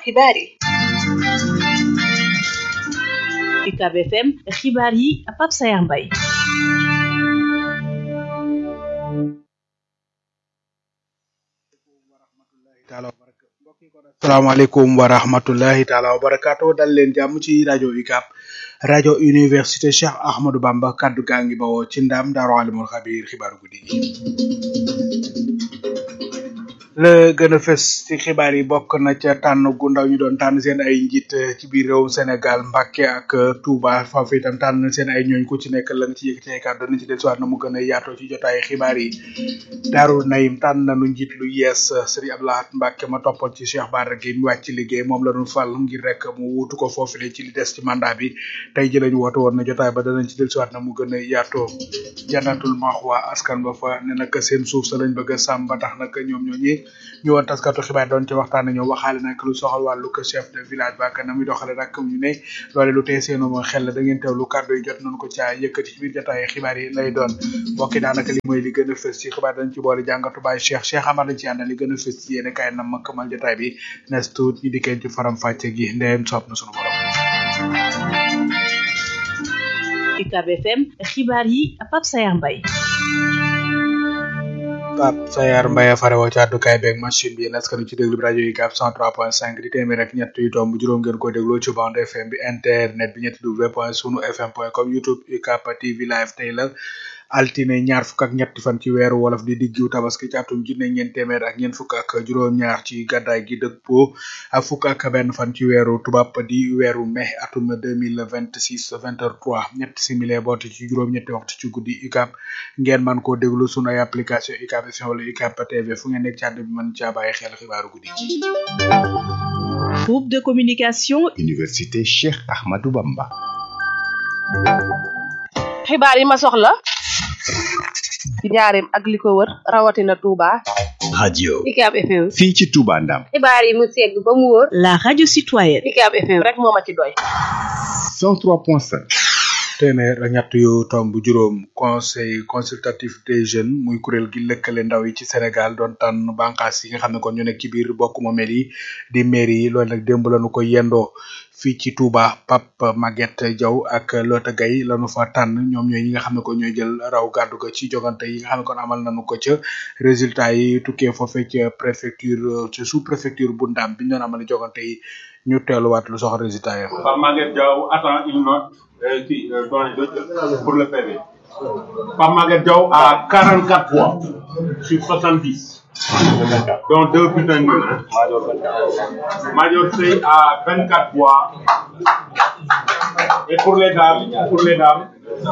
xibaar yi UCAB FM xibaar yi Pape Sayar Mbaye asalaamaaleykum wa rahmatullahi taala wa barakaatu dal leen jàmm ci rajo UCAB rajo université Cheikh Ahmadou Bamba kaddu gaa ngi bawoo ci ndam daaru alimul xabiir xibaaru guddi gi la gën a fës ci xibaar yi bokk na ca tànn gu ndaw ñu doon tànn seen ay njiit ci biir réewum Sénégal Mbàkke ak Touba foofu itam tànn seen ay ñooñ ku ci nekk la nga ci yëkkati ay kàddu dana ci dellusiwaat na mu gën a yaatoo ci jotaay xibaar yi Daaru Naim tànn nañu njiit lu yees Serigne Abdou Lahad Mbàkke ma toppoon ci Cheikh Bara Gueye mi wàcc ci liggéey moom la ñu fal ngir rek mu wuutu ko foofu le ci li des ci mandat bi tey ji lañu woote woon na jotaay ba danañ ci dellusiwaat na mu gën a yaatoo jannatul maxwa askan ba fa ne nag seen suuf sa lañ bëgg a sàmm ba tax nag ñoom ñooñi ñu woon taskatu xibaar doon ci waxtaan ñoo waxaale nag lu soxal wàllu ko chef de village ba na muy doxale nag ñu ne loole lu tey seenu ma xel da ngeen teewlu kàddu yi jot nañu ko caa yëkkati ci biir jotaay xibaar yi lay doon mbokki daanaka li mooy li gën a fës ci xibaar dañ ci boole jàngatu baay Cheikh Cheikh Amar lañ ci àndal li gën a fës ci yéen kaay na ma këmal jotaay bi nes tuut ñu dikkee ci faram fàcce gi ndeyem soob na sunu borom UCAB FM xibaar yi Pape Sayar Mbaye Pape Sayar Mbaye farewoo ci àddukaay beeg machine bi yéen askan ci déglu bi rajo UCAB 103.5 di téeméer ak ñett yu tomb juróom ngeen ko dégloo ci bande FM bi internet bi ñetti w point sunu fm point com youtube UCAB TV live tey la altine ñaar fukk ak ñetti fan ci weeru wolof di diggiw tabaski ci atum junne ñeent téeméer ak ñeent fukk ak juróom-ñaar ci gàddaay gi dëppoo ak fukk ak benn fan ci weeru tubaab di weeru mai atum deux mille vingt six vingt heures trois ñetti simili boote ci juróom-ñetti waxtu ci guddi UCAB ngeen man koo déglu sunu ay application UCAB FM wala UCAB TV fu ngeen nekk ci àdd bi mën caa bàyyi xel xibaaru guddi gi. groupe de communication. université Cheikh Ahmadou Bamba. xibaar yi ma soxla ci njaareem ak li ko wër rawatina Touba. radio UCAB FM. fii ci Touba Ndam. xibaar yi mu segg ba mu wóor. la radio citoyenne. UCAB FM rek moo ma ci doy. 103.5. téeméer ak ñett yu tomb juróom conseil consultatif des jeunes muy kuréel gi lëkkale ndaw yi ci Sénégal doon tànn bànqaas yi nga xam ne kon ñu nekk ci biir bokk moomeel yi di mairie yi loolu nag démb lañu ko yendoo fii ci Touba Pape Maguette Diaw ak Lota Gaye lañu fa tànn ñoom ñooy ñi nga xam ne ko ñooy jël raw gàddu ga ci jogante yi nga xam ne kon amal nañu ko ca résultat yi tukkee foofee ca préfecture ca sous préfecture bu Ndam bi ñu doon amal jogante yi ñu teeluwaat lu soxla résultat yi. Pape Maguette Diaw attend une note euh, qui, euh, doyen de- pour le PV. Pape Maguette Diaw a 44 voix sur 70. dont deux bulletins nuls. hein. Major Sey a 24 voix. Et pour les dames, pour les dames,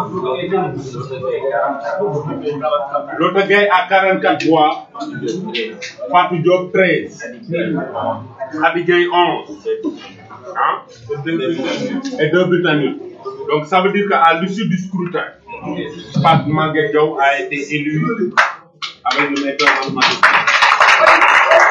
l'autre gars a 44 voix. Fatou Diop 13. Abigail 11. Hein? Et deux bulletins nuls. Donc ça veut dire qu'à l'issue du scrutin, Pat Maguette Diaw a été élu avec le maître mathématique.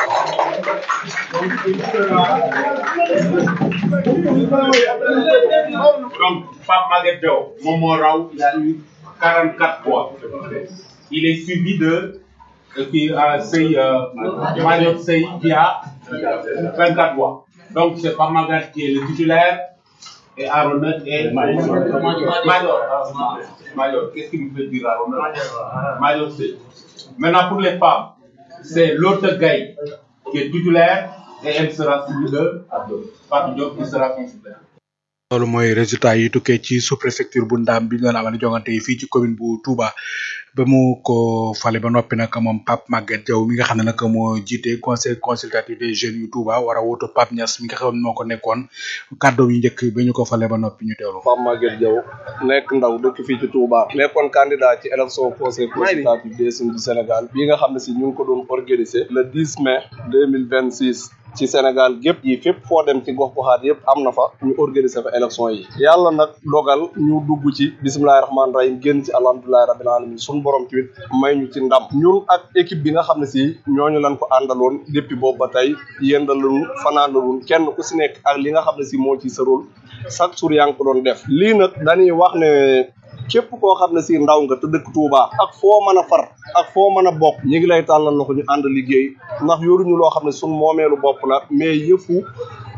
Donc, Pape Maguette Diaw, Momo Rao, il a eu 44 voix. Il est suivi de euh, qui a Sey, euh, Mario Sey qui a 24 voix. Donc, c'est Pape Maguette qui est le titulaire et Aronet est Major. Major, ah, Major. Qu'est-ce qu'il me fait dire Aronet Major Sey. Maintenant, pour les femmes, c'est l'autre Gaï qui est titulaire et elle sera suivie de Fatou Diop qui sera consultaire. loolu mooy résultat yi tukkee ci sous préfecture bu ndaam bi ñu doon amal jongante yi fii ci commune bu Touba ba mu ko fale ba noppi nag moom Pape Maguette Diaw mi nga xam ne nag moo jiite conseil consultatif des jeunes yu Touba war a wutu Pape Niass mi nga xam ne moo ko nekkoon kàddoom yu njëkk bi ñu ko fale ba noppi ñu teewlu. Pape Maguette Diaw nekk ndaw dëkk fii ci Touba nekkoon candidat ci élection conseil consultatif des jeunes du Sénégal bii nga xam ne si ñu ngi ko doon organiser le 10 mai 2026 ci Sénégal gépp yi fépp foo dem ci gox goxaat yëpp am na fa ñu organiser fa élection yi yàlla nag dogal ñu dugg ci bisimilahi rahmaani rahim génn ci alhamdulilahi rabbil alamin suñu borom tamit may ñu ci ndam ñun ak équipe bi nga xam ne si ñooñu lañ ko àndaloon depuis boobu ba tey yendalun fanaanalun kenn ku si nekk ak li nga xam ne si moo ci sa rôle chaque jour yaa ngi ko doon def lii nag dañuy wax ne képp koo xam ne si ndaw nga te dëkk Touba ak foo mën a far ak foo mën a bokk ñu ngi lay tàllal loxo ñu ànd liggéey ndax yoruñu loo xam ne suñ moomeelu bopp la mais yëfu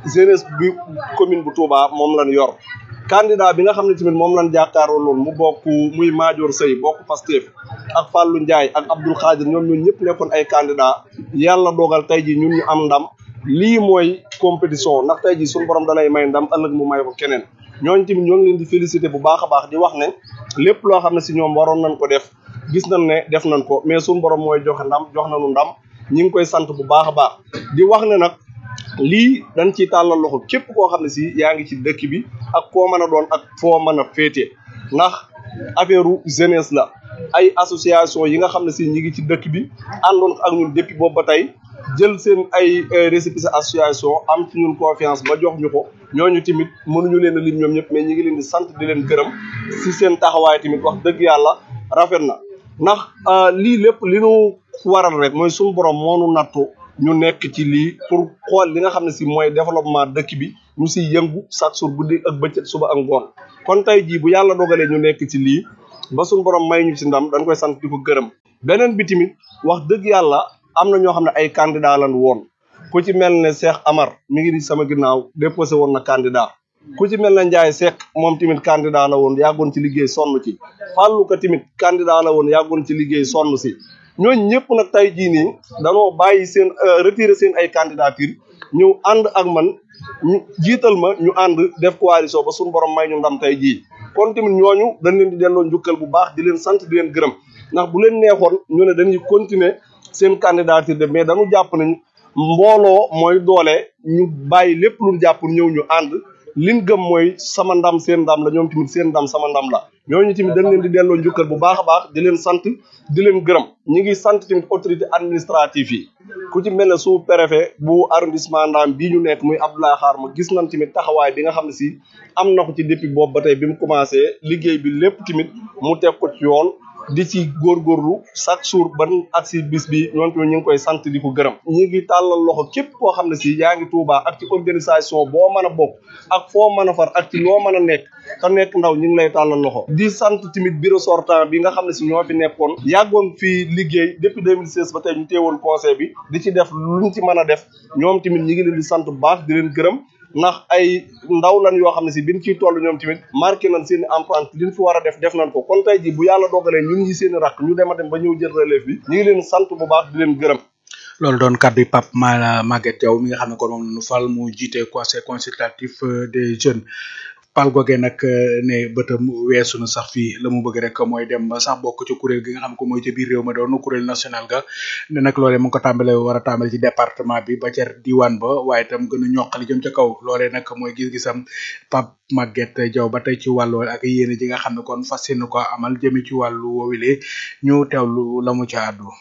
jeunesse bi commune bu Touba moom lañ yor candidat bi nga xam ne tamit moom lañ jàkkaaroo loolu mu bokk muy Madior Seye bokk Pastef ak Fallou Ndiaye ak Abdoul Khadir ñoom ñun ñëpp nekkoon ay candidat yàlla dogal tey ji ñun ñu am ndam lii mooy compétition ndax tey ji suñu borom dalay may ndam ëllëg mu may ko keneen ñooñu tamit ñoo ngi leen di féliciter bu baax a baax di wax ne lépp loo xam ne si ñoom waroon nañ ko def gis nañ ne def nañ ko mais suñu borom mooy joxe ndam jox nañu ndam ñi ngi koy sant bu baax a baax di wax ne nag lii dañ ciy tàllal loxo képp koo xam ne si yaa ngi ci dëkk bi ak koo mën a doon ak foo mën a féete ndax affaire jeunesse la ay association yi nga xam ne si ñi ngi ci dëkk bi àndoon ak ñun depuis boobu ba tey jël seen ay récépissé association am ci ñun confiance ba jox ñu ko ñooñu tamit mënuñu leen a lim ñoom ñëpp mais ñi ngi leen di sant di leen gërëm si seen taxawaay tamit wax dëgg yàlla rafet na ndax lii lépp li nu waral rek mooy suñu borom moo nu nattu ñu nekk ci lii pour xool li nga xam ne si mooy développement dëkk bi ñu si yëngu chaque jour guddi ak bëccëg suba ak ngoon kon tey jii bu yàlla dogalee ñu nekk ci lii ba suñu borom may ñu ci ndam dañ koy sant di ko gërëm beneen bi tamit wax dëgg yàlla am na ñoo xam ne ay candidat lan woon ku ci mel ne Cheikh Amar mi ngi di sama ginnaaw déposé woon na candidat ku ci mel ne Ndiaye Seck moom tamit candidat la woon yàggoon ci liggéey sonn ci Fallou ka tamit candidat la woon yàggoon ci liggéey sonn si ñooñu ñëpp nag tey jii nii danoo bàyyi seen retiré seen ay candidature ñëw ànd ak man ñu jiital ma ñu ànd def coalition ba suñu borom may ñu ndam tey jii kon tamit ñooñu dañ leen di delloo njukkal bu baax di leen sant di leen gërëm ndax bu leen neexoon ñu ne dañuy continuer seen candidature de mais dañu jàpp nañ mbooloo mooy doole ñu bàyyi lépp lu jàpp ñëw ñu ànd liñ gëm mooy sama ndam seen ndam la ñoom tamit seen ndam sama ndam la ñooñu tamit dañ leen di delloo njukkal bu baax a baax di leen sant di leen gërëm ñi ngi sant tamit autorité administrative yi ku ci mel ne sous préfet bu arrondissement Ndam bii ñu nekk muy Abdoulaye Xaar ma gis nañ tamit taxawaay bi nga xam ne si am na ko ci depuis boobu ba tey bi mu commencé liggéey bi lépp tamit mu teg ko ci yoon di ci góorgóorlu chaque jour ban ak si bis bi ñoom tamit ñu ngi koy sant di ko gërëm ñi ngi tàllal loxo képp koo xam ne si yaa ngi Touba ak ci organisation boo mën a bokk ak foo mën a far ak ci loo mën a nekk te nekk ndaw ñu ngi lay tàllal loxo di sant tamit bureau sortant bi nga xam ne si ñoo fi nekkoon yàggoon fii liggéey depuis 2016 ba tey ñu teewoon conseil bi di ci def luñ ci mën a def ñoom tamit ñi ngi leen di sant bu baax di leen gërëm ndax ay ndaw lan yoo xam ne si biñ ciy toll ñoom tamit marqué nañ seen empreinte liñ fi war a def def nañ ko kon tey ji bu yàlla dogalee ñun ñi seen rakk ñu dem a dem ba ñëw jël relève bi ñu ngi leen sant bu baax di leen gërëm loolu doon kaddu yi Pape Ma Maguette Diaw mi nga xam ne kon moom la ñu fal mu jiite conseil consultatif des jeunes pal googee nag ne bëtam weesu na sax fii la mu bëgg rek mooy dem ba sax bokk ci kuréel gi nga xam ko mooy ci biir réew ma doon kuréel national ga ne nag loolee mu ngi ko tàmbale war a tàmbale ci département bi ba ca diwaan ba waaye itam gën a ñoqali jëm ca kaw loolee nag mooy gis-gisam Pape Maguette Diaw ba tey ci wàllu ak yéene ji nga xam ne kon fas yéene ko amal jëme ci wàllu woowile ñu teewlu la mu ca àddu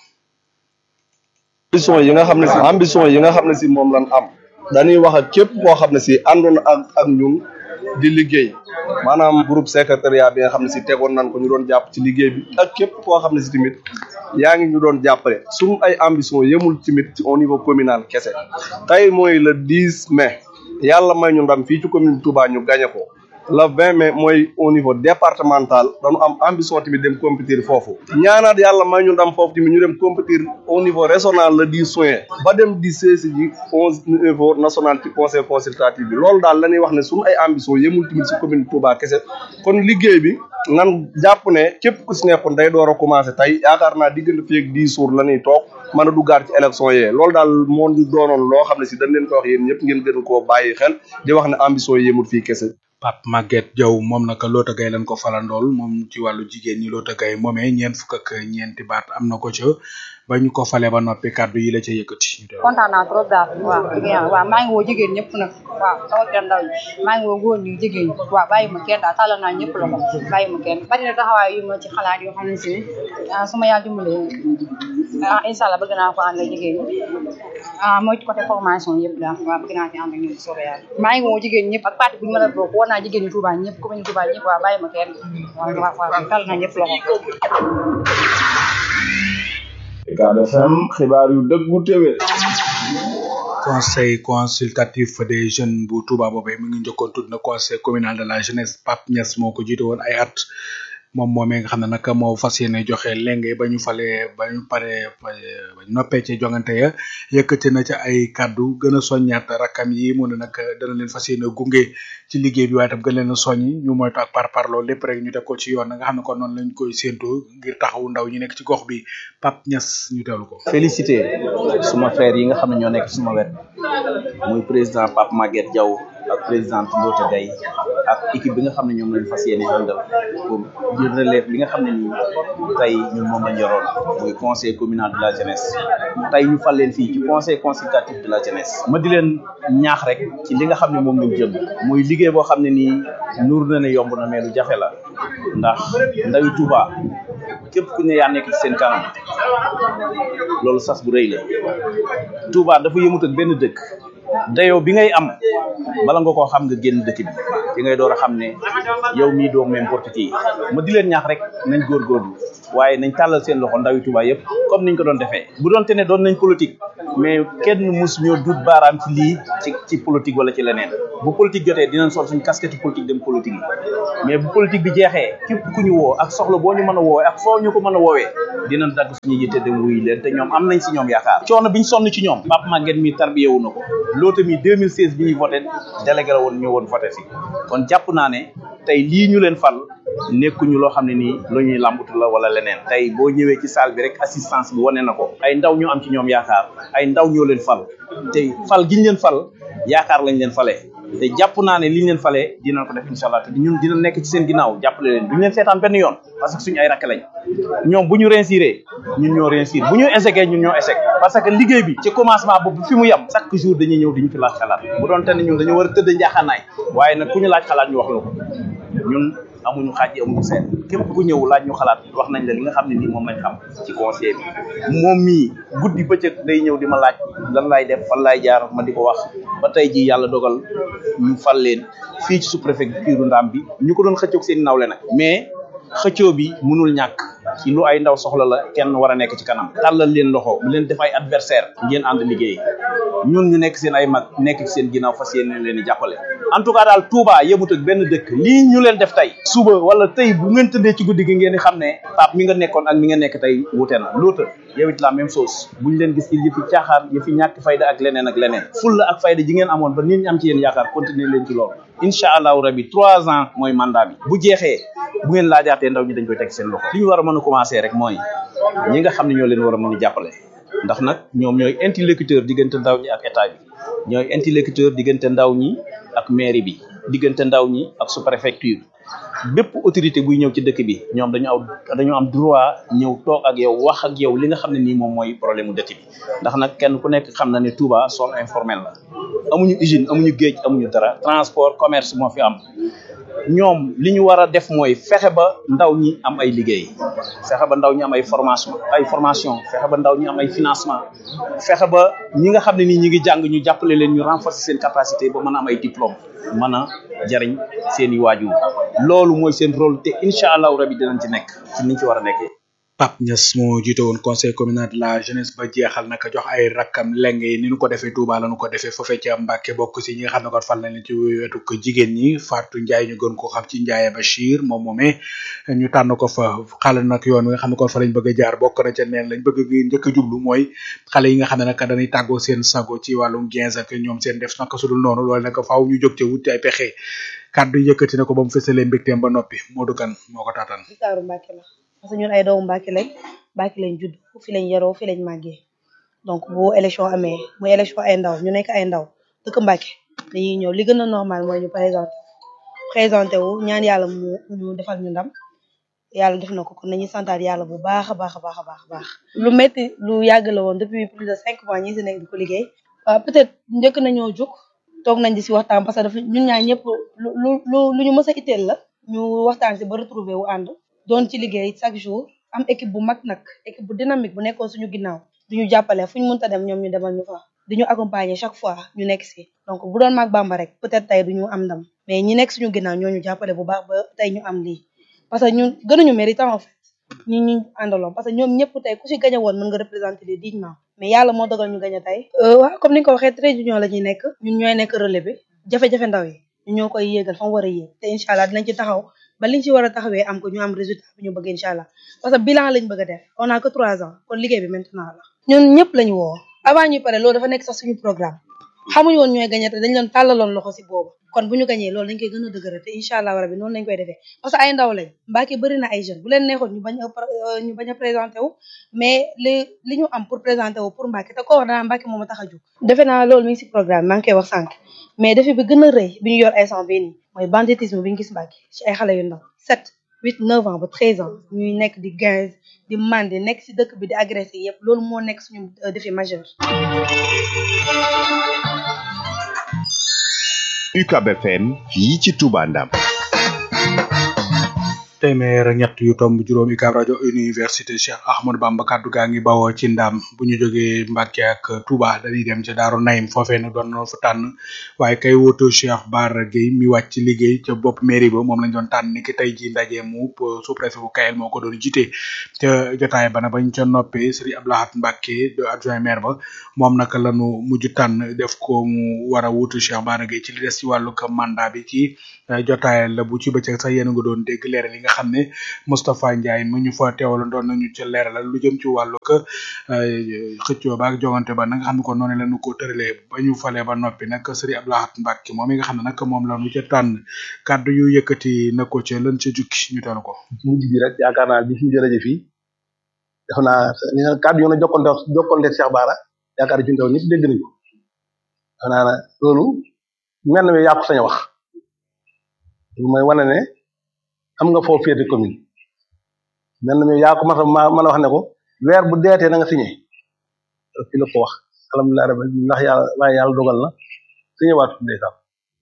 ambition yi nga xam ne si ambition yi nga xam ne si moom lan am dañuy wax ak képp koo xam ne si àndoon ak ak ñun di liggéey maanaam groupe secrétariat bi nga xam ne si tegoon nañ ko ñu doon jàpp ci liggéey bi ak képp koo xam ne si tamit yaa ngi ñu doon jàppale suñu ay ambition yemul tamit ci au niveau communal kese tey mooy le 10 mai yàlla may ñu ndam fii ci commune Touba ñu gañe ko le 20 mai mooy au niveau départemental dañu am ambition tamit dem compétir foofu ñaanaat yàlla may ñu ndam foofu tamit ñu dem compétir au niveau régional le 10 juin ba dem di seesi ji onze niveau national ci conseil consultatif bi loolu daal la ñuy wax ne suñu ay ambition yemul tamit si commune Touba kese kon liggéey bi nan jàpp ne képp ku si nekkoon day door a commencé tey yaakaar naa diggante fii ak 10 jours la ñuy toog mën a duggaat ci élection yee loolu daal moo doonoon loo xam ne si dañ leen ko wax yéen ñëpp ngeen gën koo bàyyi xel di wax ne ambition yemul fii kese Pape Maguette Diaw moom nag Loota Gaye lañ ko falandool moom ci wàllu jigéen ñi Loota Gaye moomee ñeent fukk ak ñeenti baat am na ko ca ba ñu ko fale ba noppi kàddu yi la ca yëkkati. kontaan naa trop daal waaw dëgg yàlla waaw maa ngi woo jigéen ñëpp nag waaw sama kenn ndaw ñi maa ngi woo góor ñi jigéen ñi waaw bàyyi ma kenn daal tàllal naa ñëpp la ko bàyyi ma kenn bari na taxawaay yu ma ci xalaat yoo xam ne si ah su ma yàlla dimbalee ah incha allah bëgg naa ko ànd ak jigéen ñi ah mooy ci côté formation yëpp daal waaw bëgg naa ci ànd ak ñoom soobee yàlla maa ngi woo jigéen ñëpp ak parti bu ñu mën a bokk woo naa jigéen ñi Touba ñëpp commune Touba ñëpp waaw bàyyi ma kenn waaw waaw waaw tàllal naa ñëpp loxo Ucab FM xibaar yu dëggu téwé conseil consultatif des jeunes bu Touba boobee mu ngi njëkkoon tudd na conseil communal de la jeunesse Pape Niass moo ko jiite woon ay at moom moomee nga xam ne nag moo fas yéene joxe lenge ba ñu falee ba ñu paree ba ñu noppee ci jongante ya yëkkati na ca ay kàddu gën a soññaat rakkam yi mu ne nag dana leen fas yéene gunge ci liggéey bi waaye tam gën leen a soññi ñu moytu ak par parloo lépp rek ñu teg ko ci yoon nga xam ne kon noonu lañ koy séentu ngir taxawu ndaw ñi nekk ci gox bi Pape Niass ñu teewlu ko. félicité suma frère yi nga xam ne ñoo nekk suma wet muy président Pape Maguette Diaw ak présidente Ndota Gaye ak équipe bi nga xam ne ñoom lañ fas yéene àndal pour jël relève bi nga xam ne nii tey ñun moom lañ yoroon muy conseil communal de la jeunesse tey ñu fal leen fii ci conseil consultatif de la jeunesse ma di leen ñaax rek ci li nga xam ne moom lañ jëm muy liggéey boo xam ne nii nuur na ne yomb na mais lu jafe la ndax ndawi Touba képp ku ne yaa nekk ci seen kanam loolu sas bu rëy la Touba dafa yëmut ak benn dëkk dayoo bi ngay am bala nga koo xam nga génn dëkk bi ci ngay door a xam ne yow mii doo n'importe qui ma di leen ñaax rek nañ góorgóorlu waaye nañ tàllal seen loxo ndawi Touba yëpp comme niñ ko doon defee bu doon te ne doon nañ politique mais kenn mus ñoo dut baaraam ci lii ci ci politique wala ci leneen bu politique jotee dinañ sol suñ casquette politique dem politique yi mais bu politique bi jeexee képp ku ñu woo ak soxla boo ñu mën a woowee ak foo ñu ko mën a woowee dinañ dagg suñu yitte dem wuy leen te ñoom am nañ si ñoom yaakaar coono biñ sonn ci ñoom Pape Maguette mi tarbiyewu na ko loota mi 2016 bi ñuy voté délégué la woon ñëw woon voté si kon jàpp naa ne tey lii ñu leen fal nekkuñu loo xam ne nii lu ñuy làmbatu la wala leneen tey boo ñëwee ci salle bi rek assistance bi wane na ko ay ndaw ñu am ci ñoom yaakaar ay ndaw ñoo leen fal te fal giñ leen fal yaakaar lañ leen falee te jàpp naa ne liñ leen falee dinañ ko def incha allah te ñun dina nekk ci seen ginnaaw jàppale leen duñ leen seetaan benn yoon parce que suñu ay rakk lañ ñoom bu ñu réussiré ñun ñoo réussir bu ñu échecé ñun ñoo échec parce que liggéey bi ci commencement boobu fi mu yem chaque jour dañuy ñëw diñu fi laaj xalaat bu doon te ne ñun dañoo war a tëdd njaaxaanaay waaye nag ku ñu laaj xalaat ñu wax la ko ñun amuñu xaaj amuñu seen képp ku ñëw laaj ñu xalaat wax nañ la li nga xam ne nii moom lañ xam ci conseil bi moom mii guddi bëccëg day ñëw di ma laaj lan laay def fan laay jaar ma di ko wax ba tey ji yàlla dogal ñu fal leen fii ci sous-préfecture Ndam bi ñu ko doon xëccoog seen nawle nag mais xëccoo bi mënul ñàkk ci lu ay ndaw soxla la kenn war a nekk ci kanam tàllal leen loxo bu leen def ay adversaire ngeen ànd liggéey ñun ñu nekk seen ay mag nekk ci seen ginnaaw fas yéene leen di jàppale en tout cas daal Touba yemut ak benn dëkk lii ñu leen def tey suba wala tey bu ngeen tëddee ci guddi gi ngeen di xam ne Pape mi nga nekkoon ak mi nga nekk tey wute na loota yow it la même chose buñ leen gis ci yëfi caaxaan yëfi ñàkk fayda ak leneen ak leneen fulla ak fayda ji ngeen amoon ba nit ñi am ci yéen yaakaar continuer leen ci loolu incha allahu rabi trois ans mooy mandat bi bu jeexee bu ngeen laajaatee ndaw ñi dañ koy teg seen loxo li ñu war a mën a commencer rek mooy ñi nga xam ne ñoo leen war a mën a jàppale ndax nag ñoom ñooy interlocuteur diggante ndaw ñi ak état bi ñooy interlocuteur diggante ndaw ñi ak mairie bi diggante ndaw ñi ak sous-préfecture bépp autorité buy ñëw ci dëkk bi ñoom dañu aw dañu am droit ñëw toog ak yow wax ak yow li nga xam ne nii moom mooy problème mu dëkk bi ndax nag kenn ku nekk xam na ne Touba zone informelle la amuñu usine amuñu géej amuñu dara transport commerce moo fi am ñoom li ñu war a def mooy fexe ba ndaw ñi am ay liggéey fexe ba ndaw ñi am ay formation ay formation fexe ba ndaw ñi am ay financement fexe ba ñi nga xam ne nii ñi ngi jàng ñu jàppale leen ñu renforcer seen capacité ba mën a am ay diplôme mën a jariñ seen i waajur loolu mooy seen rôle te incha allahu rabi dinañ ci nekk ci niñ ci war a nekkee Pape Niass moo jiite woon conseil communal de la jeunesse ba jeexal naka jox ay rakkam leng yi ni ñu ko defee Touba la ñu ko defee foofee ca Mbàkke bokk si ñi nga xam ne kon fal nañ leen ci wetu ko jigéen ñi Fatou Ndiaye ñu gën ko xam ci Ndiaye Bachir moom moomee ñu tànn ko fa xale nag yoon wi nga xam ne kon fa lañ bëgg a jaar bokk na ca neen lañ bëgg gi njëkk a jublu mooy xale yi nga xam ne nag dañuy tàggoo seen sago ci wàllum gens ak ñoom seen def naka sudul noonu loolu nag faaw ñu jóg ca wuti ay pexe kàddu yëkkati na ko ba mu fësalee mbégteem ba noppi Modou Kane moo ko taataan Ndakaaru Mbàkke la parce que ñun ay doomu Mbàkke lañ Mbàkke lañ judd fi lañ yaroo fi lañ màggee donc bu élection amee muy élection ay ndaw ñu nekk ay ndaw dëkk Mbàkke dañuy ñëw li gën a normal mooy ñu présenté présenté wu ñaan yàlla mu ñu defal ñu ndam yàlla def na ko kon nañuy santaat yàlla bu baax a baax a baax a baax a baax lu métti lu yàgg la woon depuis plus de cinq mois ñi si nekk di ko liggéey waaw peut-être njëkk nañoo jóg toog nañ di si waxtaan parce que dafa ñun ñaar ñëpp lu lu lu lu ñu mës a itteel la ñu waxtaan si ba retrouver wu ànd doon ci liggéey chaque jour am équipe bu mag nag équipe bu dynamique bu nekkoon suñu ginnaaw du ñu jàppale fu ñu mënta dem ñoom ñu demal ñu fa di ñu accompagner chaque fois ñu nekk si donc bu doon mag Bamba rek peut-être tey du ñu am ndam mais ñi nekk suñu ginnaaw ñoo ñu jàppale bu baax ba tey ñu am lii parce que ñun gënuñu méritant en fait ñi ñu àndaloon parce que ñoom ñëpp tey ku si gañe woon mën nga représenter les dignement mais yàlla moo dogal ñu gañe tey waaw comme ni nga ko waxee très union la ñuy nekk ñun ñooy nekk relais bi jafe-jafe ndaw yi ñu ñoo koy yéegal fa mu war a yéeg te incha allah dinañ ci taxaw ba liñ ci war a taxawee am ko ñu am résultat bi ñu bëgg incha allah parce que bilan lañ bëgg a def on a que trois ans kon liggéey bi maintenant la ñun ñëpp lañu woo avant ñuy pare loolu dafa nekk sax suñu programme xamuñu woon ñooy gagné te dañ leen tàllaloon loxo si boobu kon bu ñu gañee loolu dañ koy gën a dëgëral te incha allah rabi noonu lañ koy defee parce que ay ndaw lañ Mbacké bëri na ay jeunes bu leen neexoon ñu bañ a ñu bañ a présenté wu mais li li ñu am pour présenté wu pour Mbacké te ko wax danaa Mbacké moom a tax a jóg defe naa loolu mi ngi si programme maa ngi koy wax sànq mais defi bi gën a rëy bi ñu yor ay sang bii nii mooy banditisme bi ñu gis Mbacké ci ay xale yu ndaw sept huit neuf ans ba treize ans ñuy nekk di quinze di mandi nekk si dëkk bi di agressé yëpp loolu moo nekk suñu défi majeur UCAB FM fii ci Touba Ndam téeméer ak ñett yu tomb juróom UCAB rajo université Cheikh Ahmadou Bamba kaddu gaa ngi bawoo ci ndam bu ñu jógee Mbàkke ak Touba dañuy dem ca Daaru Naim foofee nag doon na fa tànn waaye kay woto Cheikh Bara Gueye mi wàcc liggéey ca bopp mairie ba moom lañ doon tànn ni ki tey ji ndaje mu sous-préfet bu Kayel moo ko doon jiite ca jotaay ba na bañ ca noppee Serigne Abdou Lahad Mbacke de adjoint maire ba moom naka lañu mujj tànn def ko mu war a wutu Cheikh Bara Gueye ci li des ci wàllu ko mandat bi ci jotaay la bu ci bëccëg sax yéen a nga doon dégg leeral yi nga xam ne Moustapha Ndiaye mu ñu fa teewaloon doon nañu ca leeralal lu jëm ci wàllu ko xëccoo ba ak jogante ba na nga xam ne kon noonu lañu ko tëralee ba ñu falee ba noppi nag Serigne Abdou Lahad Mbacke moom mi nga xam ne nag moom lañu ca tànn kàddu yu yëkkati na ko ca lan ca jukki ñu teelu ko mujj bi rek yaakaar naa bi fi ñu jërëjëf fii def naa li nga kàddu yoon a jokkonte jokkonte Cheikh Bara yaakaar ci ndaw ñëpp dégg nañ ko def naa na loolu mel na mi yaa ko sañ a wax lu mooy wane ne am nga foo féete commune mel na mi yaa ko mas a mën a wax ne ko weer bu deetee na nga signé fi la ko wax alhamdulilah rabbi ndax yàlla waaye yàlla dogal na signé waat ndeysaan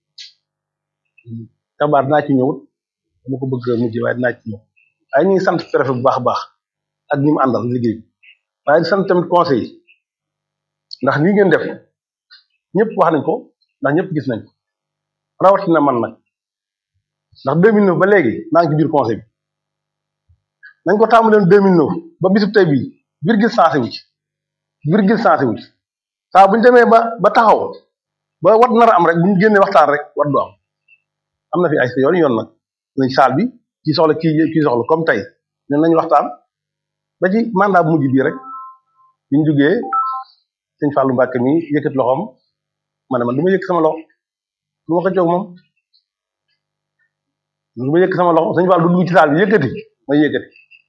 Cheikh Bara dinaa ci ñëwut dama ko bëgg mujj waaye dinaa ci ñëw waaye ñu ngi sant préfet bu baax a baax ak ñi mu àndal liggéey bi waaye di sant tamit conseil ndax lii ngeen def ñëpp wax nañ ko ndax ñëpp gis nañ ko rawatina man nag ndax 2009 ba léegi maa ngi ci biir conseil bi nañ ko tàmbalee 2009 ba bisub tey bii virgule sensé wu ci virgule sensé wu ci saa bu ñu demee ba ba taxaw ba wat nar a am rek bu ñu génnee waxtaan rek wat du am am na fi ay yoon yoon nag nañ saal bi kii soxla kii kii soxla comme tey ne nañ waxtaan ba ci mandat bu mujj bii rek bi ñu jugee sëñ Fallou Mbacke mi yëkkat loxoom ma ne man du ma yëkk sama loxo du ma ko jóg moom du ma yëkk sama loxo sëñ Fallou du dugg ci saal bi yëkkati may yëkkati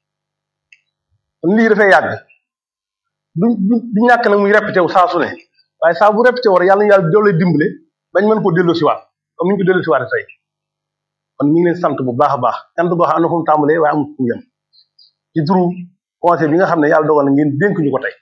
kon lii dafay yàgg du du ñàkk nag muy répété wu saa su ne waaye saa bu répété war yàlla yàlla doole dimbale bañ mën koo delloo si waat comme ni ñu ko delloo si waat tey kon mi ngi leen sant bu baax a baax sant boo xam ne fu mu tàmbalee waaye amul fu mu yem ci turu conseil bi nga xam ne yàlla dogal na ngeen dénk ñu ko tey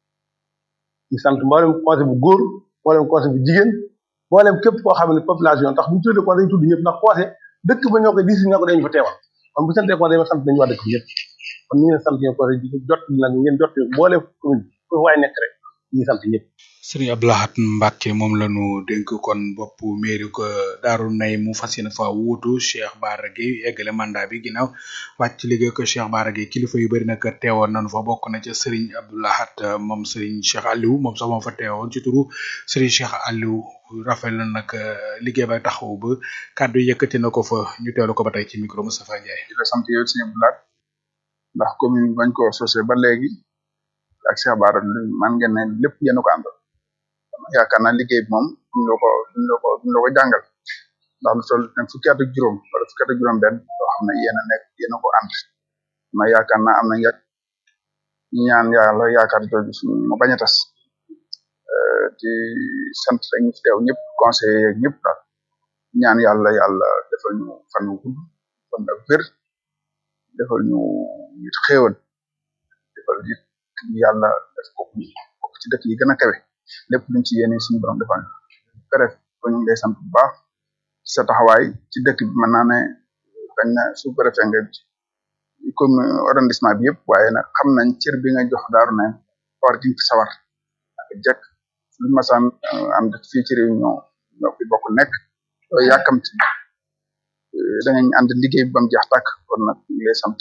ñu sant mboolem conseil bu góor mboolem conseil bu jigéen mboolem képp koo xam ne population tax bu ñu tuddee conseil dañu tudd ñëpp ndax conseil dëkk ba ñoo koy dis ñoo ko dañu fa teewal kon bu santee conseil ma sant nañu waa dëkk bi ñëpp kon ñu ngi leen sant ñoo conseil di jot nag ngeen jot mboolem commune fu waay nekk rek ñu ngi sant ñëpp Serigne Abdou Lahad Mbacke moom la ñu dénk kon bopp mairie ko Daaru Nay mu fas yéene fa wuutu Cheikh Bara Gueye eggale mandat bi ginnaaw wàcc liggéey ko Cheikh Bara Gueye kilifa yu bëri nag teewoon nañu fa bokk na ca Serigne Abdou Lahad moom Serigne Cheikh Aliou moom sax moom fa teewoon ci turu Serigne Cheikh Aliou rafet na nag liggéey ba taxaw ba kàddu yëkkati na ko fa ñu teelu ko ba tey ci micro Moustapha Ndiaye. di la sant yow Serigne Abdou Lahad ndax commune bañ ko sosé ba léegi ak Cheikh Bara man ngeen ne lépp yéen a ko àndal. yaakaar naa liggéey bi moom duñ la ko duñ la ko duñ la ko jàngal ndax lu toll fukki at ak juróom wala fukki at ak juróom benn loo xam ne yéen a nekk yéen a ko ànd ma yaakaar naa am na ya ñaan yàlla yaakaar jooju suñu mu bañ a tas di sant rek ñu fi teew ñëpp conseillers yeeg ñëpp daal ñaan yàlla yàlla defal ñu fan wu gudd fan ak wér defal ñu it xéewal defal it yàlla def ko bokk ci dëkk yi gën a kawe lépp luñ ci yéene suñu borom defal bref ko ñu ngi lay sant bu baax sa taxawaay ci dëkk bi mën naa ne xañ na su préfet nga comme arrondissement bi yëpp waaye nag xam nañ cër bi nga jox daaru na war giñ ci sawar ak jekk luñ masaan am fii ci réunion ñoo fi bokk nekk yàkkamti danañ ànd liggéey bi bam jeex tàkk kon nag ñu ngi lay sant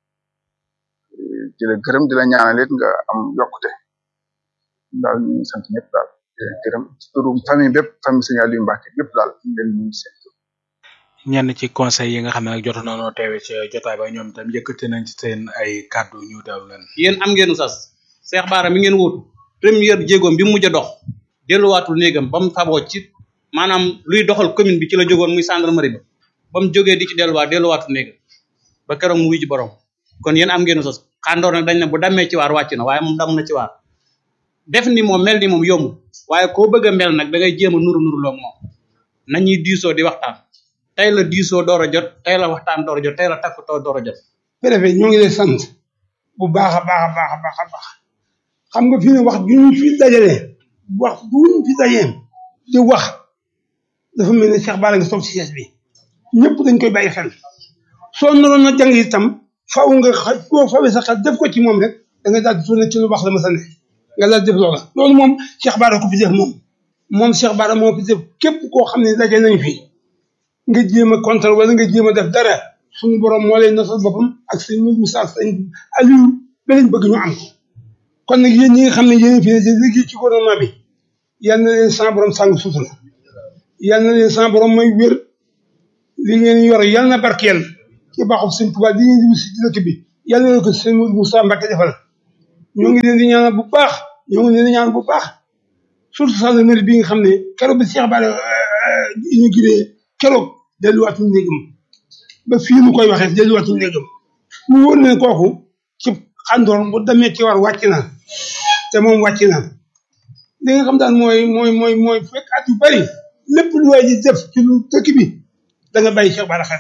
di la gërëm di la ñaanal it nga am yokkute daal ñu ngi sant ñëpp daal di leen gërëm ci turu famille bépp famille Serigne Aliou Mbacke bépp daal ñu leen ñu seen ñenn ci conseil yi nga xam ne nag jotoon nañoo teewe ci jotaay ba ñoom itam yëkkati nañ ci seen ay kàddu ñu teew leen. yéen am ngeen sas Cheikh Bara mi ngeen wuutu première jéegoom bi mu mujj a dox delluwaatul néegam ba mu faboo ci maanaam luy doxal commune bi ci la jógoon muy gendarmerie ba ba mu jógee di ci delluwaat delluwaatul néegam ba keroog mu wuy ji borom kon yéen am ngeen sas xàndoor nag dañ ne bu dammee ci waar wàcc na waaye moom dam na ci waar def ni moom mel ni moom yomb waaye koo bëgg a mel nag da ngay jéem a nuru nuru loog moom nañuy diisoo di waxtaan tey la diisoo door a jot tey la waxtaan door a jot tey la takkutoo door a jot préfet ñoo ngi lay sant bu baax a baax a baax a baax a baax xam nga fi ne wax ju ñu fi dajalee wax bu ñu fi dajee di wax dafa mel ne Cheikh Bara nga toog ci siège bi ñëpp dañ koy bàyyi xel soo naroon na jàng itam faaw nga xa boo fawee sa xel def ko ci moom rek da nga daal di tourné ci lu wax la ma sa ne nga daal def loola loolu moom Cheikh Bara ko fi def moom moom Cheikh Bara moo fi def képp koo xam ne daje nañ fi nga jéem a contre wala nga jéem a def dara suñu borom moo lay nasal boppam ak sëñ Moussa sëñ Aliou ba lañ bëgg ñu am ko kon nag yéen ñi nga xam ne yéen fi ne di liggéey ci gouvernement bi yal na leen sa borom sàng sutura yal na leen sa borom may wér li ngeen yor yal na barkeel ci baaxul sëñ Tuubaa li ngeen di wut si dëkk bi yal na leen ko sëñ Moussa Mbacke defal ñoo ngi leen di ñaanal bu baax ñoo ngi leen di ñaanal bu baax surtout gendarmerie bi nga xam ne keroog bi Cheikh Bara inauguré keroog delluwaatuñu néegam ba fii nu koy waxee delluwaatuñu néegam mu wóor ne kooku ci xandoor bu demee ci war wàcc na te moom wàcc na li nga xam daal mooy mooy mooy mooy fekk at yu bari lépp lu waay di def ci lu dëkk bi da nga bàyyi Cheikh Bara xel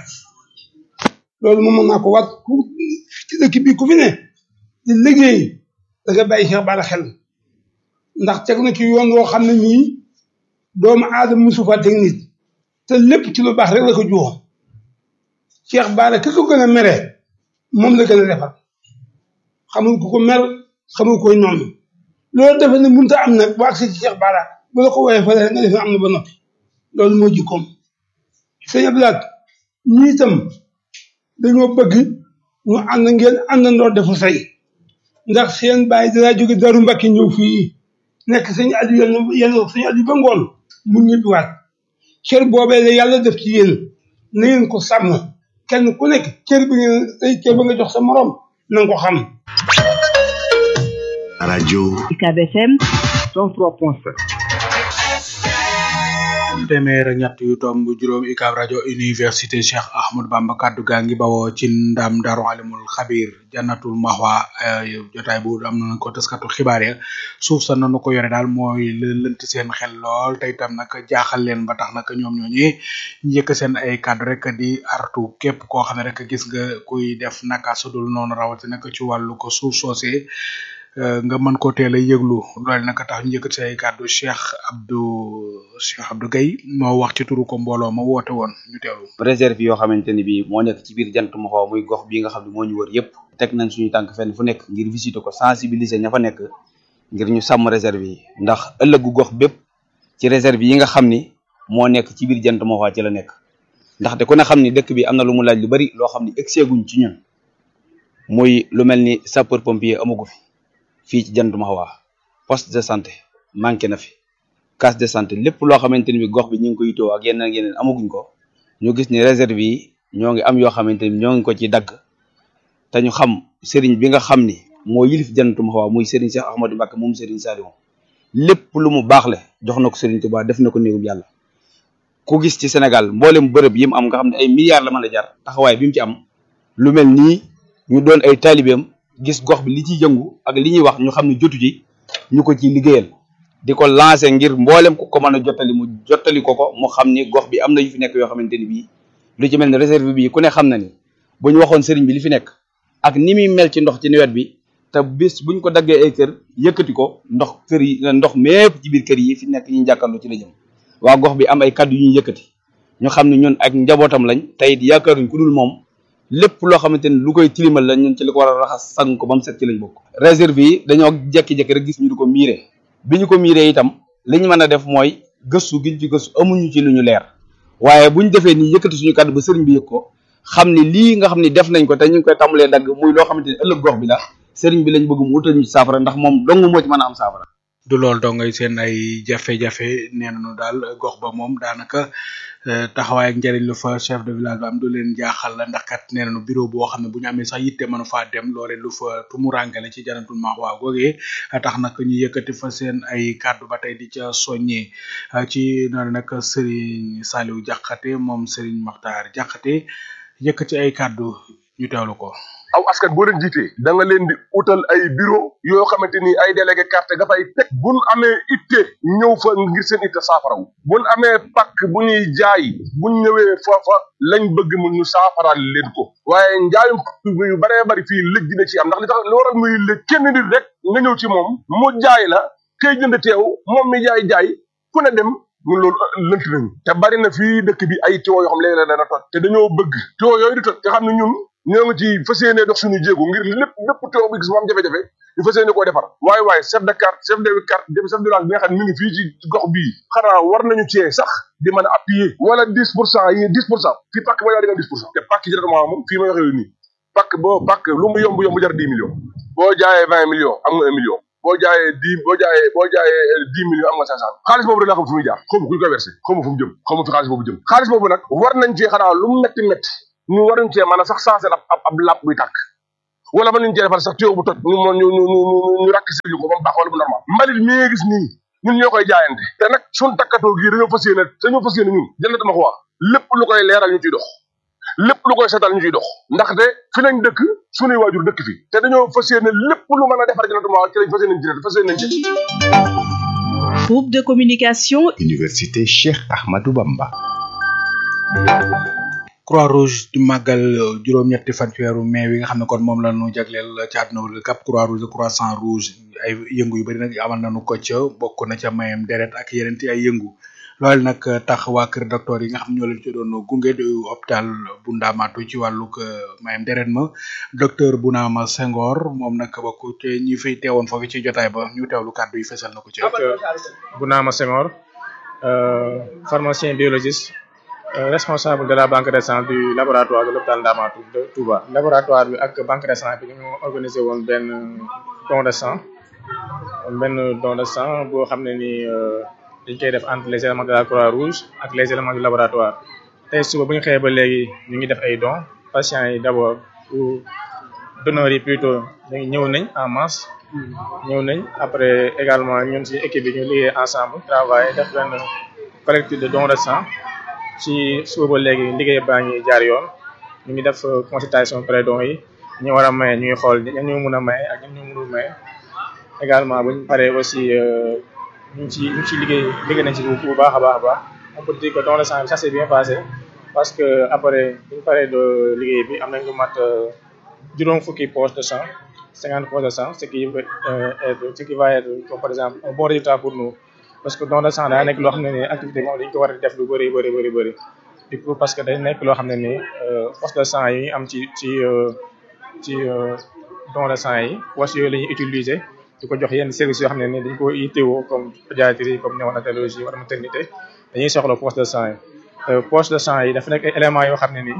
loolu moom mën naa ko wat ku ci dëkk bi ku fi ne di liggéey da nga bàyyi Cheikh Bara xel ndax teg na ci yoon woo xam ne nii doomu aadama musu fa teg nit te lépp ci lu baax rek la ko juwoo Cheikh Bara ki ko gën a mere moom la gën a defar xamul ku ko mer xamul koy noonu loolu defe ne mënut a am nag bu agsi ci Cheikh Bara bu la ko woowee fële rek nga def ne am na ba noppi loolu moo jikkoom sëñ Abdoulaye ñii itam dañoo bëgg ñu ànd ngeen àndandoo defu say ndax seen bàyyi dara jóge daru Mbàkke ñëw fii nekk sëñ Aliou yenn yenn sëñ Aliou ba ngoon mu ñibbiwaat cër boobee la yàlla def ci yéen na ngeen ko sàmm kenn ku nekk cër bi ngeen tey cër ba nga jox sa morom na nga ko xam. rajo UCAB FM 103.7 téeméer ak ñett yu tomb juróom UCAB rajo université Cheikh Ahmadou Bamba kaddu gaa ngi bawoo ci ndam Daaru Alimul Xabir jannatul maxwa jotaay bu am nañu ko taskatu xibaar ya suuf sa nanu ko yore daal mooy lënt seen xel lool te itam nag jaaxal leen ba tax nag ñoom ñooñi njëkk seen ay kaddu rek di artu képp koo xam ne rek gis nga kuy def naka sudul noonu rawati nag ci wàllu ko suuf soosee nga mën ko teel a yëglu loolu nag tax ñu yëkkati ay kàddu Cheikh Abdou Cheikh Abdou Guèye moo wax ci turu ko mbooloo ma woote woon ñu teewlu. réserve yoo xamante ni bii moo nekk ci biir jant ma xaw muy gox bii nga xam ne moo ñu wër yëpp teg nañ suñu tànk fenn fu nekk ngir visiter ko sensibiliser ña fa nekk ngir ñu sàmm réserve yi ndax ëllëgu gox bépp ci réserve yi nga xam ni moo nekk ci biir jant ma xaw ci la nekk ndaxte ku ne xam ni dëkk bi am na lu mu laaj lu bari loo xam ni egseeguñ ci ñun muy lu mel ni sapeur pompier amagu fi fii ci jant Mahwa poste de santé manqué na fi case de santé lépp loo xamante ni bi gox bi ñu ngi ko yitoo ak yeneen ak yeneen amaguñ ko ñu gis ni réserve yi ñoo ngi am yoo xamante ni ñoo ngi ko ci dagg te ñu xam sëriñ bi nga xam ni moo yilif jant Mahwa muy sëriñ Cheikh Ahmadou Mbacké moom sëriñ Saliou lépp lu mu baax le jox na ko sëriñ Touba def na ko néegub yàlla ku gis ci Sénégal mboolem bërëb yi mu am nga xam ne ay milliards la mën a jar taxawaay bi mu ci am lu mel nii ñu doon ay taalibeem gis gox bi li ciy yëngu ak li ñuy wax ñu xam ne jotu ci ñu ko ciy liggéeyal di ko lancer ngir mboolem ku ko mën a jottali mu jottali ko ko mu xam ni gox bi am na yu fi nekk yoo xamante ni bii lu ci mel ne réserve bi ku ne xam na ni bu ñu waxoon sëriñ bi li fi nekk ak ni muy mel ci ndox ci nawet bi te bis buñ ko daggee ay kër yëkkati ko ndox kër yi ndox mépp ci biir kër yi fi nekk ñu jàkkaarloo ci la jëm waa gox bi am ay kaddu yu ñuy yëkkati ñu xam ne ñun ak njabootam lañ tey it yaakaaruñ ku dul moom lépp loo xamante ni lu koy tilimal la ñun ci li ko war a raxas sang ko ba mu set ci lañ bokk réserve yi dañoo jekki-jekki rek gis ñu di ko miire bi ñu ko miiree itam li ñu mën a def mooy gëstu giñ ci gëstu amuñu ci lu ñu leer waaye buñ defee nii yëkkati suñu kàddu ba sëriñ bi yëg ko xam ni lii nga xam ni def nañ ko te ñu ngi koy tàmbalee dagg muy loo xamante ni ëllëg gox bi la sëriñ bi lañ bëgg mu utal ñu ci saafara ndax moom dong moo ci mën a am saafara du lool dongay seen ay jafe-jafe nee nañu daal gox ba moom daanaka taxawaay ak njëriñ lu fa chef de village ba am du leen jaaxal la ndax kat nee nañu bureau boo xam ne bu ñu amee sax yitte mënu faa dem loole lu fa tumurangale ci janatul maax waa googee tax nag ñu yëkkati fa seen ay kàddu ba tey di ca soññee ci noonu nag Serigne Saliou Diakhaté moom Serigne Makhtar Diakhaté yëkkati ay kàddu ñu teewlu ko. aw askan boo leen jiitee da nga leen di utal ay bureau yoo xamante ni ay délégué carte nga fay teg buñ amee itte ñëw fa ngir seen itte saafaraw buñ amee pàkk bu ñuy jaay buñ ñëwee foofa lañ bëgg mu ñu saafaraal leen ko waaye njaayum yu baree bari fii lëj dina ci am ndax li tax li waral muy lëj kenn nit rek nga ñëw ci moom mu jaay la kay jënd teew moom mi jaay jaay ku ne dem ñun loolu lënt nañu te bari na fii dëkk bi ay tiwo yoo xam léeg-léeg dana toj te dañoo bëgg tiwo yooyu di toj nga xam ne ñun ñoo ngi ci fas yéene dox suñu jéego ngir lépp lépp teew bi gis mu am jafe-jafe ñu fas yéene koo defar waaye waaye chef de carte chef de carte chef de village bi nga xam ne mi ngi fii ci gox bii xanaa war nañu cee sax di mën a appuyer wala dix pour cent yi dix pour cent fii pàkk ba yaa di nga dix pour cent te pàkk ci directement moom fii may waxee nii pàkk boo pàkk lu mu yomb yomb jar dix millions boo jaayee vingt millions am nga un million boo jaayee dix boo jaayee boo jaayee dix millions am nga cinq cent xaalis boobu rek laa xam fu muy jaar xaw ma ku ñu koy versé xaw ma fu mu jëm xaw ma fi xaalis boobu jëm xaalis boobu nag war nañ cee xanaa lu mu metti metti ñu waruñ cee mën a sax sensé ab ab ab làpp buy tàkk wala mën nañ cee defal sax tuyau bu toj ñu ñu ñu ñu ñu rakk si ko ba mu baax wala bu normal mbalit mi nga gis nii ñun ñoo koy jaayante te nag suñ takkatoo gii dañoo fas yéene dañoo fas yéene ñun jënd dama ko wax lépp lu koy leeral ñu ciy dox lépp lu koy setal ñu ciy dox ndaxte fi lañ dëkk suñuy waajur dëkk fi te dañoo fas yéene lépp lu mën a defar jënd dama wax ci lañ fas yéene ci fas yéene ci Groupe de communication Université Cheikh Ahmadou Bamba croix rouge di màggal juróom-ñetti fan ci weeru mai wi nga xam ne kon moom la ñu jagleel ci àdduna wërgal kap croix rouge de croissant rouge ay yëngu yu bari nag amal nañu ko ca bokk na ca mayam deret ak yeneen ti ay yëngu loolu nag tax waa kër docteur yi nga xam ñoo leen ci doon gunge di hôpital bu ndaamaatu ci wàllug mayam deret ma docteur Bounama Senghor moom nag bokk ci ñi fiy teewoon foofu ci jotaay ba ñu teewlu kàddu yi fesal na ko ci Bounama Senghor pharmacien biologiste Euh, responsable de la banque de sang du laboratoire de l'hôpital Ndamatou de Touba. laboratoire bi ak banque de sang bi ñu organisé woon benn don de sang benn don de sang boo xam ne ni dañ koy def entre les éléments de la croix rouge ak les éléments du laboratoire tey suba bu ñu xëyee ba léegi ñu ngi def ay dons patients yi d'abord ou donneurs yi plutôt ñëw nañ en masse ñëw nañ après également ñun ci équipe bi ñu liggéey ensemble travailler def benn collecte de don de sang ci suba ba léegi liggéey baa ngi jaar yoon ñu ngi def consultation pré-don yi ñu war a maye ñu ngi xool ñan ñu mun a maye ak ñan ñu mënul maye également bu ñu paree aussi ñu ngi ci ñu ngi ci liggéey liggéey nañ ci bu baax a baax a baax on peut dire que don de sang bi ça s'est bien passé parce que après bu ñu paree de liggéey bi am nañ lu mat juróom fukki poche de sang cinquante poches de sang ce qui va être ce qui va être comme par exemple un bon résultat pour nous parce que don de sang daa nekk loo xam ne nii activité moom dañ ko war a def lu bëri bëri bëri bëri du coup parce que day nekk loo xam ne nii poche de sang yi am ci ci ci don de sang yi poche yooyu la ñuy utiliser di ko jox yenn services yoo xam ne nii dañ ko yittewoo comme pédiatrie comme néonatologie wala maternité dañuy soxla poche de sang yi poche de sang yi dafa nekk ay éléments yoo xam ne nii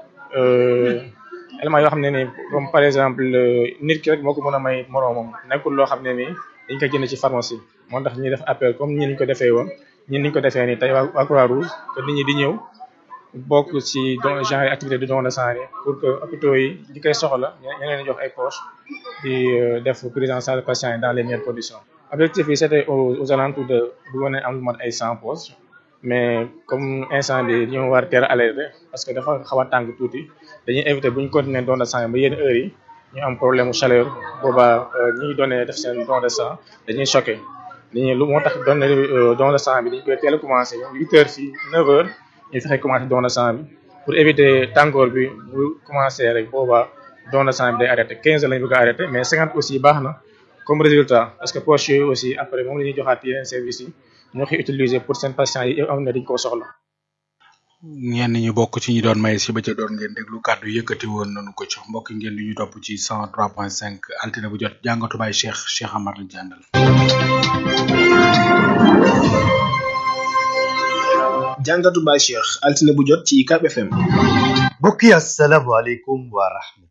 éléments yoo xam ne nii comme par exemple nit ki rek moo ko mën a may moroomam nekkul loo xam ne nii dañ ko jënd ci pharmacie moo tax ñuy def appel comme ñi niñ ko defee woon ñi niñ ko defee nii tey waa Croix Rouge que nit ñi di ñëw bokk ci don genre activité de don de sang yi pour que hôpitaux yi di koy soxla ñu leen di jox ay poches di def prise en charge patient yi dans les meilleures conditions. objectif yi c'était aux aux alentours de bu mën a am lu mat ay cent poches mais comme instant bi ñu war a teel a alerter parce que dafa xaw a tàng tuuti dañuy éviter bu ñu continuer don de sang yi ba yenn heures yi. ñu am problème chaleur boobaa ñi donné def seen don de sang dañuy choqué dañuy lu moo tax donné don de sang bi dañ koy teel a commencé huit heures fii neuf heures ñu fexe commencé don de sang bi pour éviter tàngoor bi bu commencé rek boobaa don de sang bi day arrêté quinze heures lañu bëgg a arrêté mais cinquante aussi baax na comme résultat parce que poche yooyu aussi après moom la ñuy joxaat yeneen services yi ñoo koy utiliser pour seen patients yi am na dañ koo soxla ñenn ñu bokk ci ñi doon may si ba ca doon ngeen déglu kàddu yëkkati woon nañu ko ci mbokk ngeen li ñu topp ci 103.5 altine bu jot jàngatu bay Cheikh Cheikh Amar lañ ci àndal. jàngatu bay Cheikh altine bu jot ci UCAB FM. mbokk yi asalaamaaleykum wa rahmatullah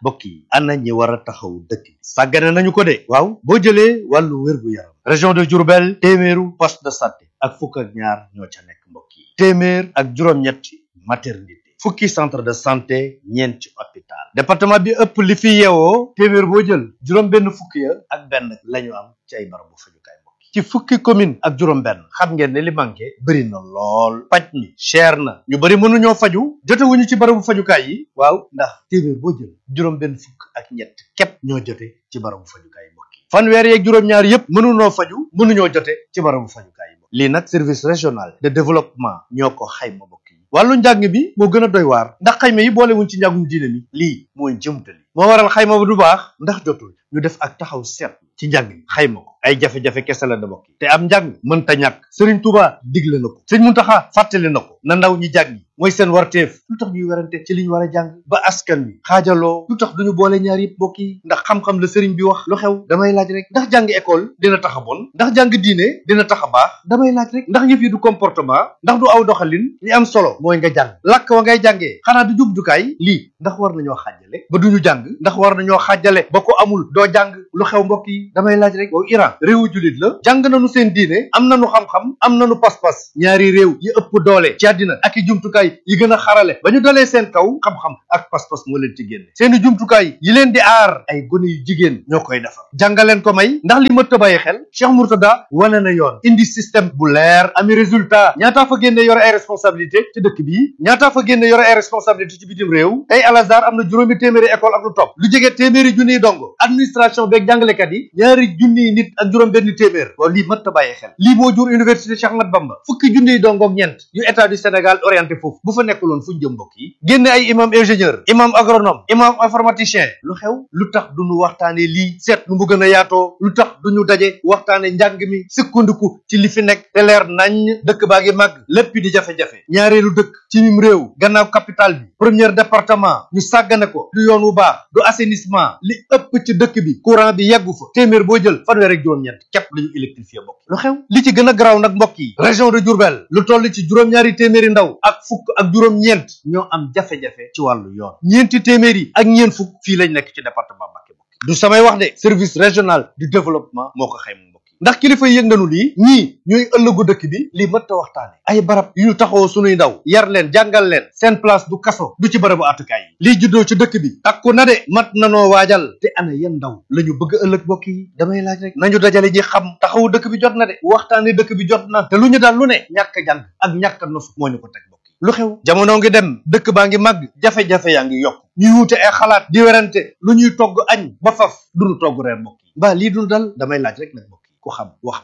mbokk yi ana ñi war a taxaw dëkk bi sàggane nañu ko de waaw boo jëlee wàllu wér-gu-yaram région de Diourbel téeméeru poste de santé ak fukk ak ñaar ñoo ca nekk mbokk yi téeméer ak juróom-ñetti maternité fukki centre de santé ñeenti hôpital département bi ëpp li fi yeewoo téeméer boo jël juróom benn fukki ya ak benn lañu am ci ay barabu fajukaay mbokk yi ci fukki commune ak juróom benn xam ngeen ne li manqué bëri na lool paj mi cher na ñu bëri mënuñoo faju jotewuñu ci barabu fajukaay yi waaw ndax téeméer boo jël juróom benn fukk ak ñett képp ñoo jote ci barabu fajukaay yi mbokk yi fanweer yeeg juróom-ñaar yépp mënunoo faju mënuñoo jote ci barabu fajukaay yi mbokk lii nag service régional de développement ñoo ko xayma mbokk yi wàllu njàng bi moo gën a doy waar ndax xayma yi boolewuñ ci njàngum diine mi lii mooy jëmtali moo waral xayma bu du baax ndax jotul ñu def ak taxaw seet ci njàng mi xayma ko ay jafe-jafe kese la da bokk te am njàng mënta ñàkk sëriñ Tuuba digle na ko sëriñ Muntaxa fàttali na ko na ndaw ñi jàng mooy seen warteef lu tax ñuy werante ci li ñu war a jàng ba askan wi xaajaloo lu tax duñu boole ñaar yëpp bokk yi ndax xam-xam la sëriñ bi wax lu xew damay laaj rek ndax jàng école dina tax a bon ndax jàng diine dina tax a baax damay laaj rek ndax yëf yi du comportement ndax du aw doxalin li am solo mooy nga jàng làkk wa ngay jàngee xanaa du jubjukaay lii ndax war nañoo xaajale ba duñu jàng ndax war nañoo xaajale ba ko amul doo jàng lu xew mbokk yi damay laaj rek waaw Iran réewu jullit la jàng nañu seen diine am nañu xam-xam am nañu pas-pas ñaari réew yi ëpp doole ci àddina ak i jumtukaay yi gën a xarale ba ñu dalee seen kaw xam-xam ak pas-pas moo leen ci génne seeni jumtukaay yi leen di aar ay gone yu jigéen ñoo koy defar jàngaleen ko may ndax li mëtt a bàyyi xel Cheikh Mourtada wane na yoon indi système bu leer ami résultat ñaataa fa génne yore ay responsabilité ci dëkk bi ñaataa fa génne yore ay responsabilité ci bitim réew tey Al Azhar am na juróomi téeméeri école ak lu topp lu jege téeméeri junniy dongo administration beeg jàngalekat yi ñaari junniy nit ak juróom benn téeméer waaw lii mëtt a bàyyi xel lii moo jur université Cheikh Ahmad Bamba fukki junniy dongo ak ñeent yu état du Sénégal orienté foofu bu fa nekkuloon fu ñu jëm mbokk yi génne ay imam ingénieur imam agronome imam informaticien lu xew lu tax duñu waxtaane lii seet nu mu gën a yaatoo lu tax duñu daje waxtaane njàng mi sukkandiku ci li fi nekk te leer nañ dëkk baa ngi màgg lépp di jafe-jafe ñaareelu dëkk ci mim réew gannaaw capital bi premier département ñu sàggane ko du yoon wu baax du assainissement li ëpp ci dëkk bi courant bi yeggu fa téeméer boo jël fanweer ak juróom-ñett képp la ñu électrifié mbokk lu xew li ci gën a garaaw nag mbokk yi région de Diourbel lu toll ci juróom-ñaari téeméeri ndaw ak fukk ak juróom-ñeent ñoo am jafe-jafe ci wàllu yoon ñeenti téeméer yi ak ñeent fukk fii lañ nekk ci département Mbacké mbokk du samay wax de service régional du développement moo ko xayma mbokk yi ndax kilifa yi yëg nañu lii ñii ñooy ëllëgu dëkk bi lii mët a waxtaane ay barab yu ñu taxawoo sunuy ndaw yar leen jàngal leen seen place du kaso du ci barabu àttukaay yi lii juddoo ci dëkk bi takku na de mat nanoo waajal te ana yan ndaw la ñu bëgg ëllëg mbokk yi damay laaj rek nañu dajale ji xam taxawu dëkk bi jot na de waxtaane dëkk bi jot na te lu ñu daal lu ne ñàkk jàng ak ñàkk nosu moo ñu ko teg mbokk yi lu xew jamono ngi dem dëkk baa ngi màgg jafe-jafe yaa ngi yokk ñuy wuute ay xalaat di werante lu ñuy togg añ ba faf duñu togg reer mbokk yi mbaa lii dul dal damay laaj rek nag mbokk yi ku xam wax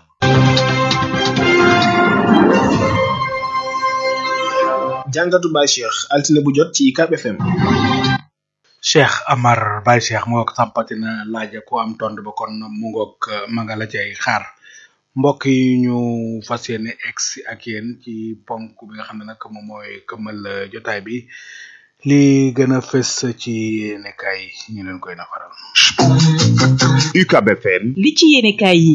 jàngatu Baye Cheikh altine bu jot ci UCAB FM. Cheikh Amar Baye Cheikh moo ko sampati na laaja ku am tond ba kon mu ngoog ma nga la cay xaar mbokk yi ñu fas yéene ex ak yéen ci ponk bi nga xam ne nag moom mooy këmmal jotaay bi li gën a fës ci yéenekaay ñu leen koy nafaral. UCAB FM. li ci yéenekaay yi.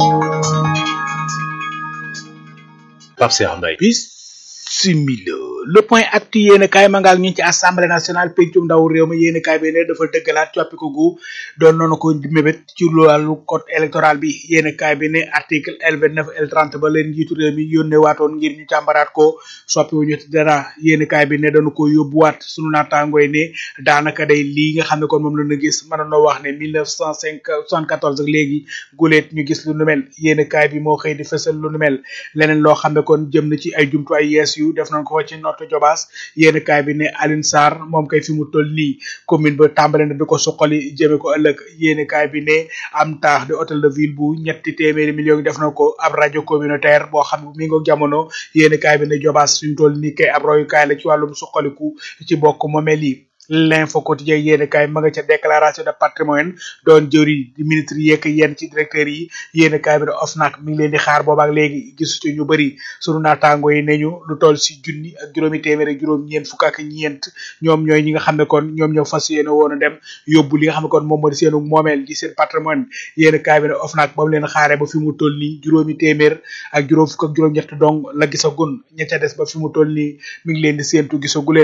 Pape Cheikh Mbaye. similo le point actu yéen kaay ma ngaak ñu ci assemblée nationale pencum ndaw réew mi yéen kaay bi ne dafa dëggalaat coppiku gu doon noonu ko mébét ci wàllu code électoral bi yéen kaay bi ne article L vingt neuf L trente ba leen njiitu réew mi yónnee waatoon ngir ñu càmbaraat ko soppi wuñu ci dara yéen kaay bi ne dañu ko yóbbuwaat sunu naataangooy ne daanaka day lii nga xam ne kon moom la ñu gis mën noo wax ne mille neuf cent cinq soixante quatorze ak léegi guleet ñu gis lu nu mel yéen kaay bi moo xëy di fësal lu nu mel leneen loo xam ne kon jëm na ci ay jumtuwaay yees yu def nañ ko ci noto jobaas yéen kaay bi ne Alioune Sarr moom kay fi mu toll nii commune ba tàmbale na di ko suqali jëme ko ëllëg yéen kaay bi ne am taax de hôtel de ville bu ñetti téeméeri millions yi def na ko ab rajo communautaire boo xam ne mi ngi jamono yéen kaay bi ne jobaas fi mu toll nii kay ab royukaay la ci wàllum suqaliku ci bokk moomeel yi l'info quotidien yéen kaay ma nga ca déclaration de patrimoine doon jëri di ministre yeeg yenn ci directeur yi yéen kaay bi ne OFNAC mi ngi leen di xaar boobaak léegi gisu ci ñu bëri sunu naataango yi ne ñu lu toll si junni ak juróomi téeméer ak juróom ñeent fukk ak ñeent ñoom ñooy ñi nga xam ne kon ñoom ñoo fas yéene woon a dem yóbbu li nga xam ne kon moom moo di seenu moomeel di seen patrimoine yéen kaay bi ne OFNAC ba mu leen xaaree ba fi mu toll nii juróomi téeméer ak juróom fukk ak juróom ñett dong la gisagun ña ca des ba fi mu toll nii mi ngi leen di séentu gisagu leen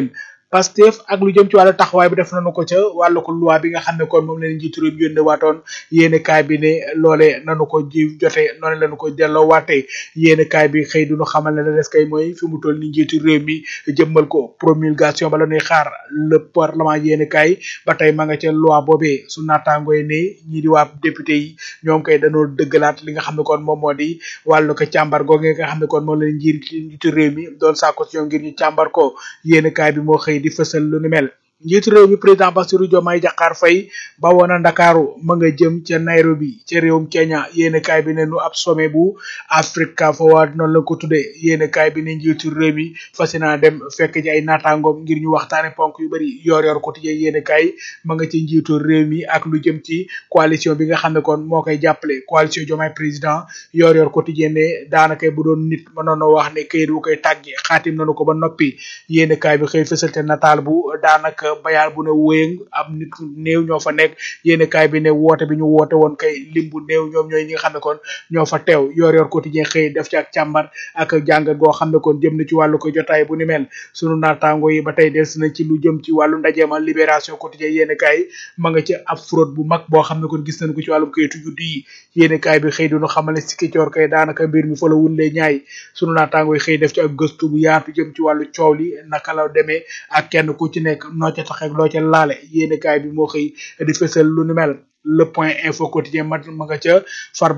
Pastef ak lu jëm ci wàllu taxawaay bi def nañu ko ca wàllu ko loi bi nga xam ne kon moom leen njiitu réew mi yónnee waatoon yéene kaay bi ne loole nanu ko ji jote noonu lañu ko delloo waatee yéene kaay bi xëy duñu xamal ne la des kay mooy fi mu toll ni njiitu réew mi jëmmal ko promulgation ba la ñuy xaar le parlement yéene kaay ba tey ma nga ca loi boobee su naataangoo yi ne ñii di waa député yi ñoom kay dañoo dëggalaat li nga xam ne kon moom moo di wàllu ko càmbar googee nga xam ne kon moom leen njiir njiitu réew mi doon sàkku ci ñoom ngir ñu càmbar ko yéene kaay bi moo xëy di fësal lu ni mel njiitu réew mi président Bassirou Diomaye Diakhar Faye ba woon a Ndakaaru ma nga jëm ca Nairobi ca réewum Kenya yéene kaay bi ne nu ab sommet bu Africa Forward noonu la ko tuddee yéene kaay bi ne njiitu réew mi fas naa dem fekk ci ay naataangoom ngir ñu waxtaane ponk yu bari yor yor ko tijjee yéene kaay ma nga ci njiitu réew mi ak lu jëm ci coalition bi nga xam ne kon moo koy jàppale coalition Diomaye président yor yor ko tijjee ne daanaka bu doon nit mënoon a wax ne këyit bu koy tàgge xaatim nañu ko ba noppi yéene kaay bi xëy fësal te nataal bu daanaka bayaal bu ne wéyëng am nit néew ñoo fa nekk yéen kaay bi ne woote bi ñu woote woon kay lim bu néew ñoom ñooy ñi nga xam ne kon ñoo fa teew yor yor quotidien xëy def ci ak càmbar ak jàngat goo xam ne kon jëm na ci wàllu ko jotaay bu ni mel sunu naataango yi ba tey des na ci lu jëm ci wàllu ndajeema libération quotidien yéen kaay ma nga ci ab fraude bu mag boo xam ne kon gis nañ ko ci wàllum kayitu juddu yi yéen kaay bi xëy duñu xamal ne sikki coor kay daanaka mbir mi fa la wunlee ñaay sunu naataango yi xëy def ci ak gëstu bu yaatu jëm ci wàllu coow li naka la demee ak kenn ku ci nekk noo ca tax ak loo ca laale yéene kaay bi moo xëy di fësal lu ni mel le point info quotidien ma ma nga ca farba